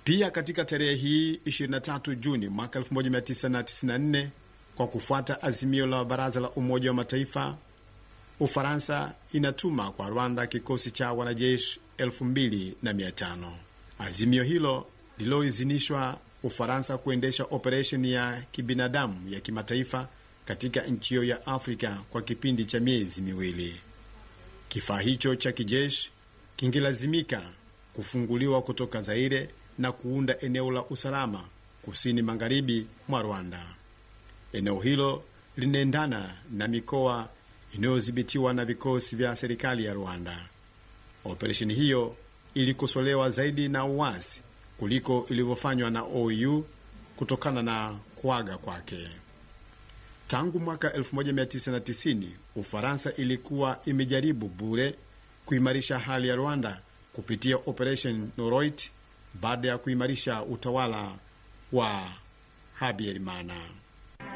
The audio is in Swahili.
Pia katika tarehe hii 23 Juni mwaka 1994 kwa kufuata azimio la Baraza la Umoja wa Mataifa, Ufaransa inatuma kwa Rwanda kikosi cha wanajeshi 2500. Azimio hilo lililoidhinishwa Ufaransa kuendesha operesheni ya kibinadamu ya kimataifa katika nchi hiyo ya Afrika kwa kipindi cha miezi miwili. Kifaa hicho cha kijeshi kingelazimika kufunguliwa kutoka Zaire na kuunda eneo la usalama kusini magharibi mwa Rwanda. Eneo hilo linaendana na mikoa inayodhibitiwa na vikosi vya serikali ya Rwanda. Operesheni hiyo ilikosolewa zaidi na uasi kuliko ilivyofanywa na OU kutokana na kuaga kwake. Tangu mwaka 1990 Ufaransa ilikuwa imejaribu bure kuimarisha hali ya Rwanda kupitia Operation Noroit baada ya kuimarisha utawala wa Habyarimana.